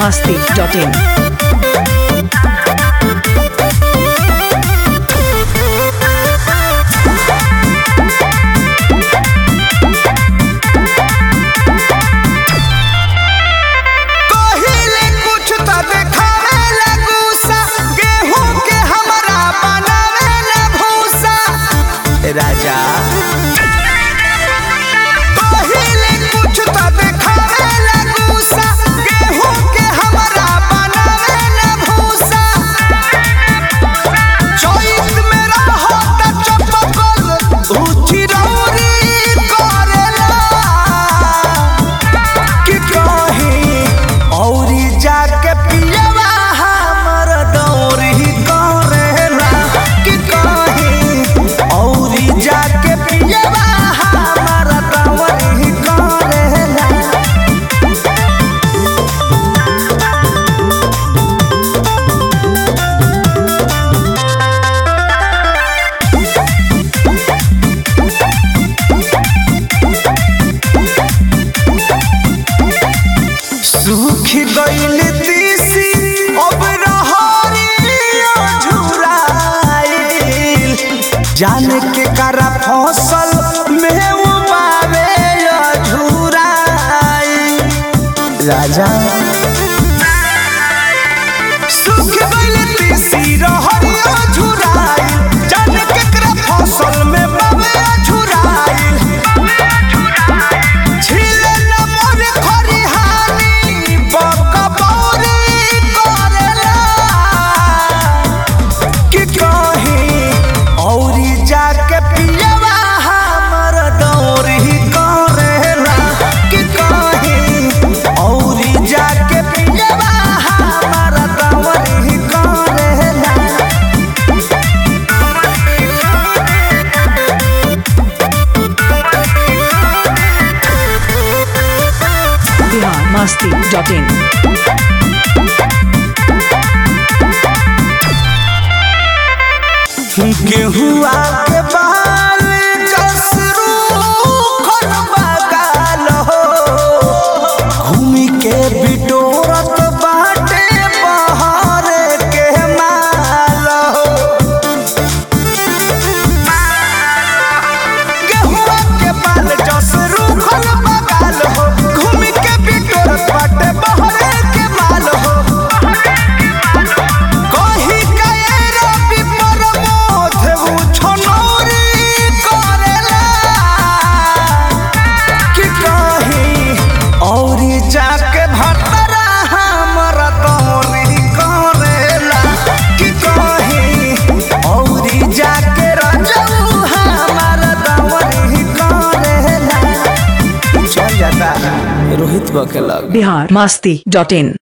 masti.in. पहिले कुछ त देखावे ला गुस्सा गेहूं के हमरा बनावे ला भूसा राजा पहिले कुछ त देखावे ला गुस्सा गेहूं के हमरा बनावे ला भूसा चोइस में रहो त चपकल ऊची रौरी करेला कि कहीं औरी जाके पियवा हमर दौरी करेला कि कहीं औरी जाके पियवा हमर दौरी करेला सूख गइल तीसी अब रहरिया झुराइल जान के करा फसल में उबावे झुराइल राजा सूख गइल तीसी रहरिया झुराइल जान के करा फसल में बावे झुराइल छिले न मोर खरिहानी बकबौरी करेला कि कहीं औरी जाके पियवा हमर दौरी करेला कि कहीं औरी जाके पियवा हमर दौरी करेला Bihar masti.in. गेहुआ के बाल कसरू खन बगाल हो घूमी के बिटोरत बाटे बहर के माल हो गेहुआ के बाल जसरू खन बगाल हो घूमी के बिटोरत बाटे बहर के माल हो कही कए रवि प्रमोद उ छनौरी करेला कि कही औरी जाके भटरा हमर दौरी करेला कि कही औरी जाके रजऊ हमर दौरी करेला चल जाता रोहित बकेला Bihar masti.in.